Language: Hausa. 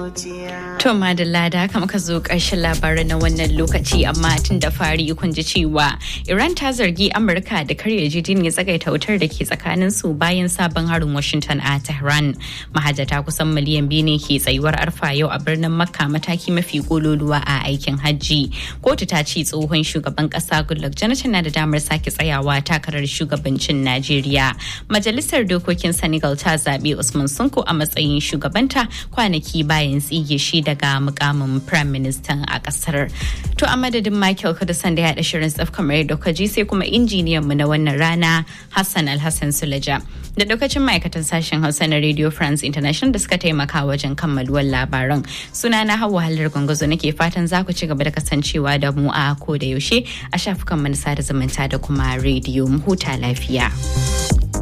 To madalla da haka muka zo ƙarshen labaran na wannan lokaci amma tun da fari kun ji cewa Iran ta zargi Amurka da karya ya tsagaita wutar da ke tsakanin su bayan sabon harin Washington a Tehran. Mahajjata kusan miliyan biyu ne ke tsayuwar arfa yau a birnin Makka mataki mafi kololuwa a aikin hajji. Kotu ta ce tsohon shugaban ƙasa Goodluck Jonathan na da damar sake tsayawa takarar shugabancin Najeriya. Majalisar dokokin Senegal ta zaɓi Usman Sunko a matsayin shugabanta kwanaki bayan tsige shi daga mukamin Prime Minister a kasar. To a madadin Michael Kudusan da ya haɗa shirin tsaf kamar yadda kaji sai kuma injiniyan mu na wannan rana Hassan Alhassan Sulaja. Da lokacin ma'aikatan sashen Hausa na Radio France International da suka taimaka wajen kammaluwar labaran. Suna na Hauwa Halar Gwangwazo nake fatan za ku ci gaba da kasancewa da mu a ko da yaushe a shafukan manasa da zumunta da kuma rediyo mu huta lafiya.